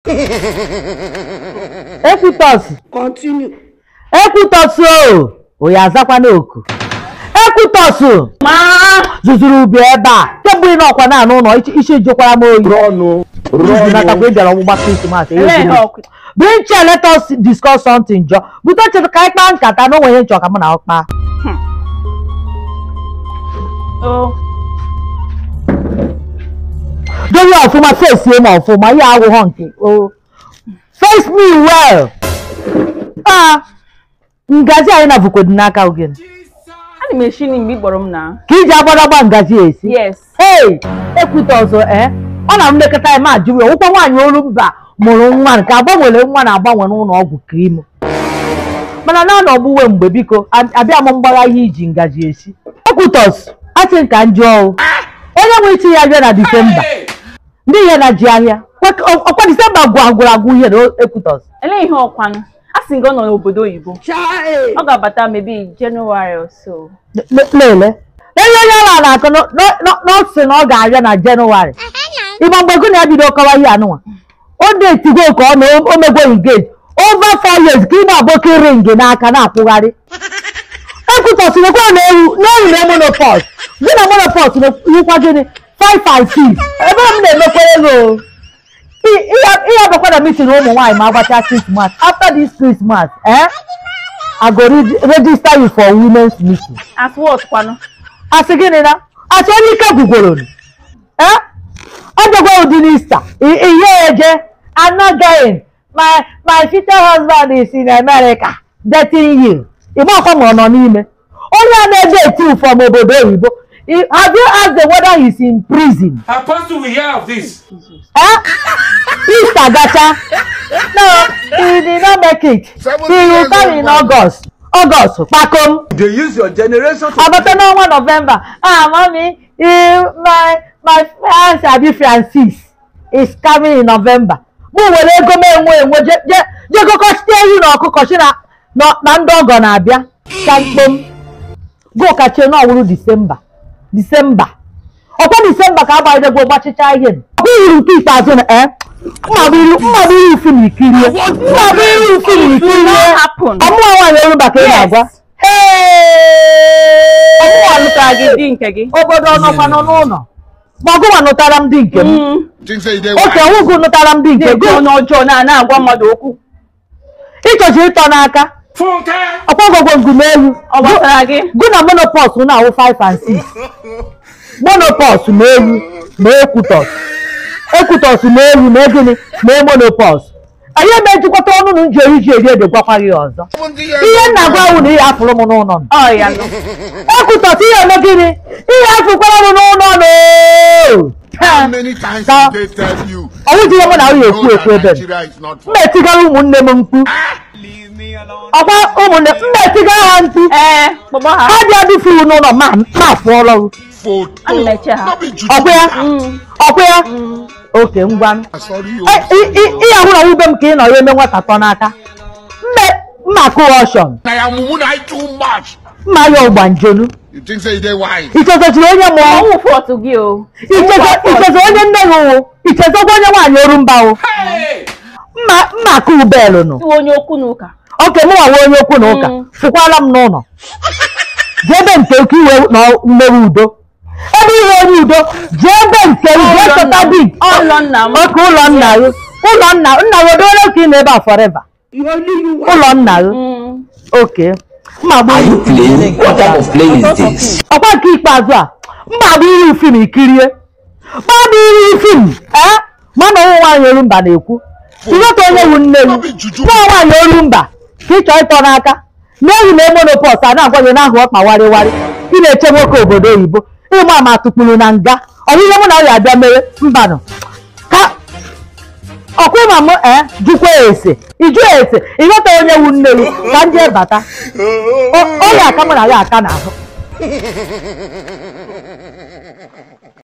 ekwutọs Continue. ekwutọs o oyi azakwana oku ekwutọs ma zụzụrụ ubi ebe a kemgbe ị nọkwa na anụ ụlọ ichi- ichi jukwara m oyi Run. natakwa ị bịara ọgbụgba krismas elee ihe ọkụ bring chair let us discuss something jọ bute chere ka anyị kpaa nkata na onwe ihe nchọ ka mụ na ọ kpaa o dowe ọfụma face m ọfụma ihe agwụghọ nke o face me well a ngazi anyị na vukodu n'aka ogene ana m eshi nri mgbe ị kpọrọ m na ka iji agbadagba ngazi esi yes hey ekwute ọzọ ee ọ na mmekọta ime ajụrụ ya ụkwa nwaanyị olu mba mụrụ nwa nke agbanwere nwa na-agbanwe n'ụlọ ọgwụ krim mana na anọ ọgbụwe mgbe biko a- abịa m mgbagha ihe iji ngaji esi ekwutọs asị nka njụ ọwụ onye nwe ichi ya bịa na disemba ndị ihe na ji ahịa Kwa- ọ- ọkwa disemba gwụ agwụrụ agwụ ihe na ekwutọs elee ihe ọkwanụ a sị gị ọ nọ n'obodo oyibo Child. ọ ga-abata maybe January or so lele ele onye ala na-akọ n'ọsị na ọ ga-abịa na jenụwarị ịgba mgbe gụ na ya bido kọwa ihe anụnwa o detigo ka ọ na o megweghị gate over four years ka ị na-abọke ring n'aka na-akwụgharị ekwutọsịrịkwa na ewu n'ewu na monopos gị na monopos yikwa gịnị 5 and 6 ebe m na-emekwere ego ihe abakwa na meeting ụmụ nwaanyị ma agbacha Christmas after this Christmas eh I go reg- register you for women's meeting as what kwanụ asị gịnị na asị onye ike gwugworo nụ. Eh? ọ bịakwa ụdị n'ista ihe eje anagaghị my my future husband is in America dating you ịgba ọkwa ma ọ nọ n'ime onye a na-eje eti from obodo oyibo I- have you asked the whether he's in prison Apostle will hear of this. eh? Easter gacha no he did not make it he will come in August August kpakom They use your generation to abata n'ọnwa November ah mami eh, my my fiance abi Francis is coming in November mụ were ego m enwe enwe je je je gokọchite ehi na ọkụkọ si na na na ndị ọgọ na-abịa ka mkpom gokachie n'ọwụrụ Disemba Disemba ọkwa Disemba ka agbanyedegwo gbachicha ihe m. ọkwa ihuru nke ikpeazụ na eh mma bụ iru mma bụ iru fim ikirie mma bụ iru fim ikirie happen. ọmụwa nwaanyị olumba ka ị na-agwa ọmụwa lụtara gị di nke gị obodo ọ nọkwa nọ n'ụlọ ma ọgụnwa nụtara m di nke m Mm. Think say they oke nwụgụ nụtara m di nke na-eji gị ọnụ ọjọọ na na-agwa mmadụ okwu ịchọchi ịtọ n'aka Funke! ọkwa gwogwo ngụmeelu ọ gbasara gị gụ na monopos na-awụ 5 and 6 monopos ma ewu ma ekwutọs ekwutọs ma ewu ma gịnị ma monopos anyị eme ejikọta ọnụ na nji eri ji eri ede gwakwa gị ọzọ ihe nna gwa wụ na ihe afụrụ m n'ụlọ m ọ ya nọ ekwutọs ihe eme gịnị ihe afụkwara m n'ụlọ m How many times Ka- did they tell you? ọnwụ ji ihe mụ na nwunye ekwu know ekwu that ebe m Nigeria is not m for na-etigara ụmụnne m mkpu ọkwa ụmụnne m na-etigara ha mkpu ee kpọgbọ ha ha dị adịfuru n'ụlọ ma ma afụọla ọrụ photo. Ana m eche ha. No be juju. ọkwa ya ọkwa ya oke ngwa Sorry, you. ihe ahụ na nwube m ka ị nọ ya eme nwata tọ n'aka mme mma kụrọshọn I am woman I too much. mma ya ọgbanjonu You think say they wise? ichezechiri onye mụọ ọnwụ fọtụ gị o icheze onye nne gị wụ ichezekwa onye nwaanyị orumba wụ Hey! mma mma kụ belu nụ iwe onye okwu na ụka oke mụ nwa onye okwu na ụka Mm. fụkwala m n'ụlọ jee ebe nke ukwu iwe na mmewe udo ebe iwe onye udo jee ebe nke m jee Ụlọ chọta nna m. di Ụlọ nna m. oke ụlọ nna gị ụlọ nna nna gị odole ka ị nọ ebe a forever You only you ụlọ nna gị Mm. oke mma bụ Are you playing? What type of play is this? ọkwa nke ikpeazụ a mma bụ iri fim ikirie mma bụ iri fim ee mana ụmụ nwaanyị olumba na-ekwu ịghọta onye wu nne gị No be juju. nwa nwaanyị olumba ka ị chọọ ịtọ n'aka n'ehi na emonopọs a na-agwa gị n'ahụ ọkpa warịwarị ị na-eche nwoke obodo oyibo ịma ma tụkpuru na nga ọ bụ ihe mụ na ya abịa mere mbanụ ka ọkwa ịma m ee jụkwa ese ịjụ ese ịghọta onye wu nne gị ka m jee bata O- onye aka mụ na ya aka n'ahụ